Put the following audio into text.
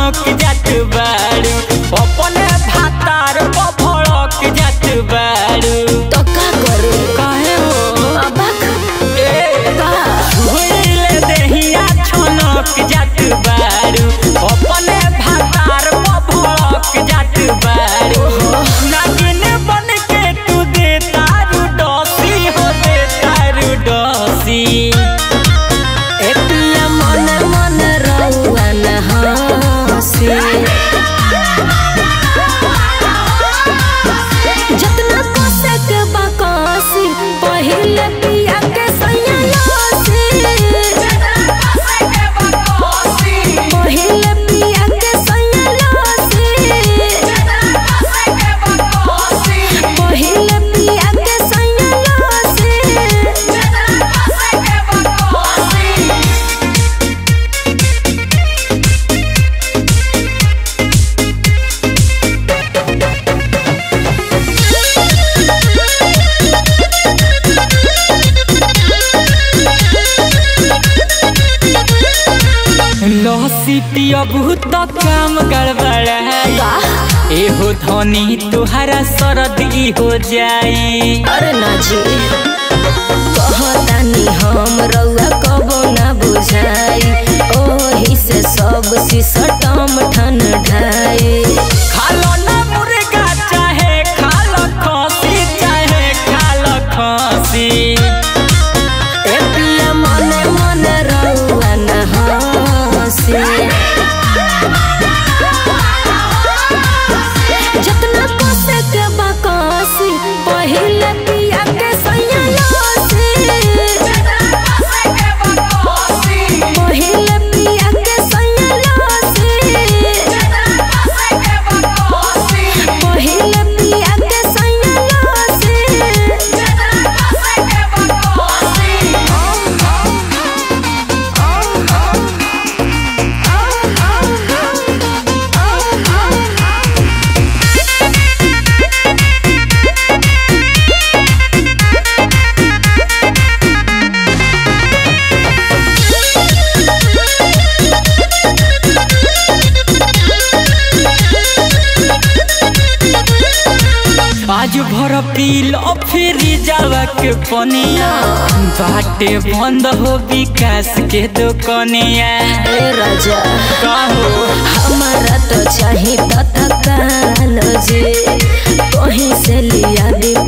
छनक जात बारू अपने भातार भड़क जात बारू तो का करे काहे हो अबक ए का भइले देहिया छनक जात बारू अपने भातार भड़क जात बारू नागिन बन के तू दे तारू डोसी हो दे तारू डोसी ए पिया मन मन रहुआ न हंसी जतना कसे के बकसी पहिले पिया के सैया लसी पहिले पिया के सैया लसी पहिले पिया के सैया लसी लहसी पियबू तो काम गड़बड़ाई एहो धनी तुहरा सरदी हो जाई अरे ना जी कहतानी हम रउआ कबो ना बुझाई ओही से सब सिसटम ठन ढाई खालो ना मुर्गा चाहे खालो खसी चाहे खालो खसी ए पिया मने मने रउआ ना हंसी जतना कसे के बकसी पहिले पिया के सैया लसी पहिले पिया के सैया लसी पहिले पिया के सैया आज भर पील फिर जावा के पनिया बाटे बंद हो विकास के दुकनिया ए राजा कहो हमारा तो चाही तत्काल जे कहीं से लिया दी